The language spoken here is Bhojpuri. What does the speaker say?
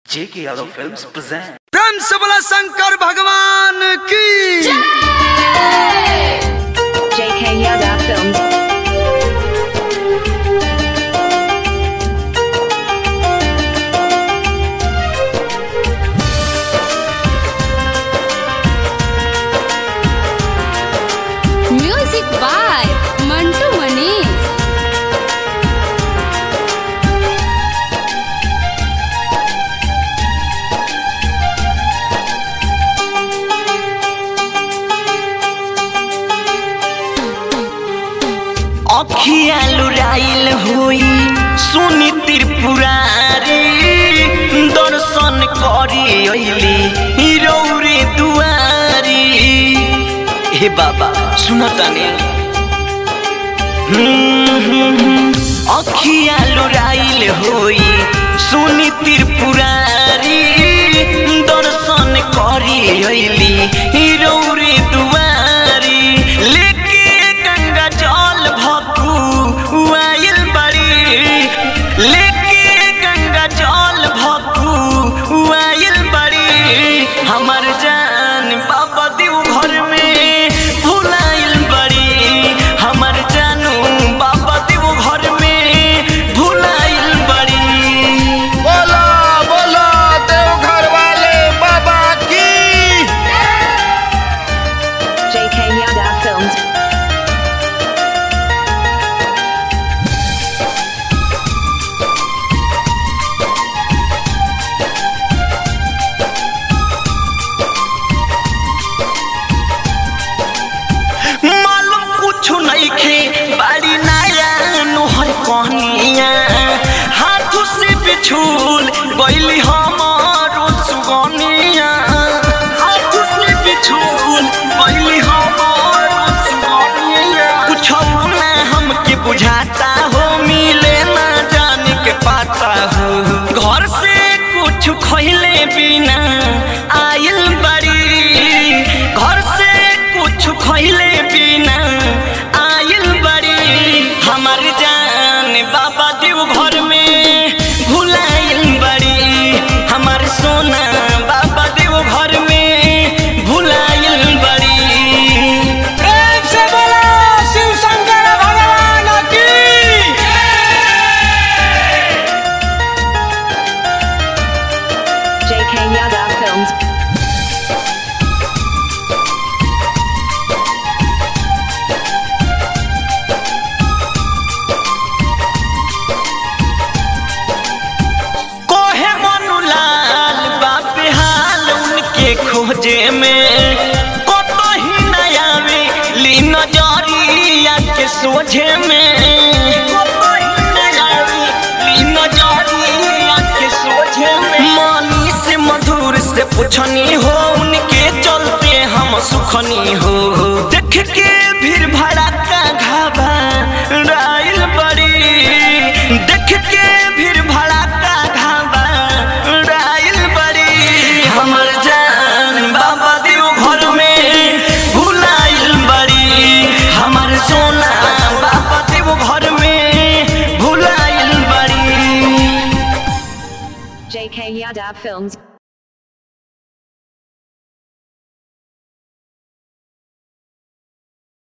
J.K. Yadav Films present. प्रेम से बोला शंकर भगवान की JK Yada Films. Music by Mantu Manish. अखिया लुराइल होई सुनी त्रिपुरारी दर्शन करी अइली रौरे दुआरी हे बाबा सुनतानी अखिया लुराइल होई सुनी त्रिपुरारी दर्शन करी अइली रौरे दुआरी लेके गंगा जल भक्तू आइल बड़ी लेके गंगा जल भक्तू आइल बड़ी हमर जान बाबा देव घर में भुलाइल बड़ी हमर जानू बाबा देव घर में भुलाइल बड़ी बोला बोला देवघर वाले बाबा की JK Yada Films. मालूम कुछ नहीं खे बाड़ी नाया नोहर कहनिया हाथ से बिछुल गईली हमारो सुगनिया हाथ से बिछुल गईली हमारो सुगनिया कुछ ना हमके बुझाता हो मिले ना जाने के पाता हो घर से कुछ खैले बिना आइल बड़ी घर से कुछ खैले बिना आइल बड़ी हमर जान बाबा देव घर में भुलाइल बड़ी हमर सोना बाबा देव घर में भुलाइल बड़ी प्रेम से बोला शिव शंकर भगवान की JK Yada Films. कोहे मनुलाल बाप हाल उनके खोजे में कतो ही नया में ली नजरिया के सोझे में कतो ही नया में ली नजरिया के सोझे में मानी से मधुर से पुछनी हो उनके चलते हम सुखनी हो देख के भीड़ भड़का घाबा राइल बड़ी देख के भीड़ भड़का घाबा राइल बड़ी हमर जान बाबा देव घर में भुलाइल बड़ी हमर सोना बाबा देव घर में भुलाइल बड़ी JK Yada Films.